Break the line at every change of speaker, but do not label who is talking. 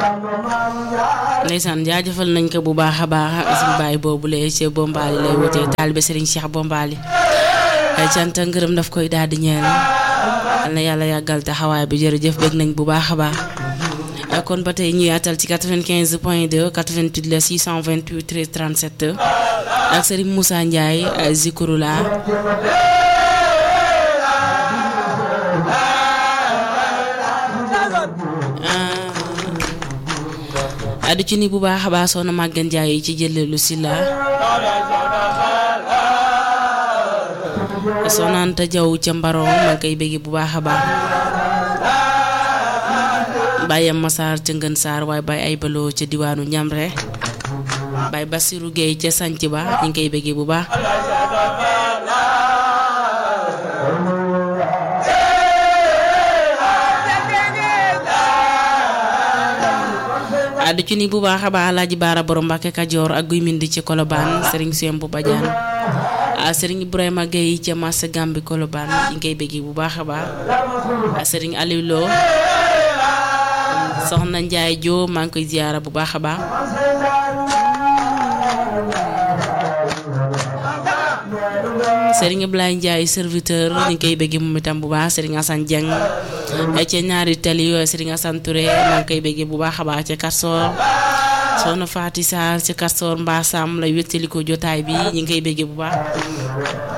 ndeysaan jaajëfal nañ ko bu baax a baax suñu baay boobu lee ci Bombali lay wutee taalibe Serigne Cheikh Bombali ay cant ak ngërëm daf koy daal di ñeel yal na yàlla yàggal taxawaay bi jërëjëf bëgg nañ bu baax a baax kon ba tey ñu yaatal ci 95 point 2 88 la 628 13 37 ak Serigne Moussa Ndiaye Zikrula addu ci ni bu baax a baax soxna Maguette Ndiaye ci jëleelu si la soxna Anta Jaw ca Mbaro ma koy bëgg bu baax a baax bàyyam Masaar ca Ngën Saar waaye bàyyi ay baloo ca diwaanu Ñamre bàyyi Basiru Géey ca sanc ba ñu ngi koy bëgg bu baax addu ci ni bu baax a baax Alaaji Baara borom Mbàkke Kajoor ak guy mindi ci Kolobaan Serigne Siem bu Badiane Serigne Ibrahima Gueye ca Massa Gambi Kolobaan ñu ngi koy bëgg bu baax a baax Serigne Aliou Lo soxna Njaay Joo maa ngi koy ziyaara bu baax a baax Serigne Ablaye Ndiaye serviteur ñu ngi koy bëgg moom itam bu baax Serigne Assane Dieng ca ñaari tali Serigne Assane Touré maa ngi koy bëgg bu baax a baax ca Kastoor soxna Faati Sarr ca Kastoor Mbaasam la wéttali ko jotaay bi ñu ngi koy bëgg bu baax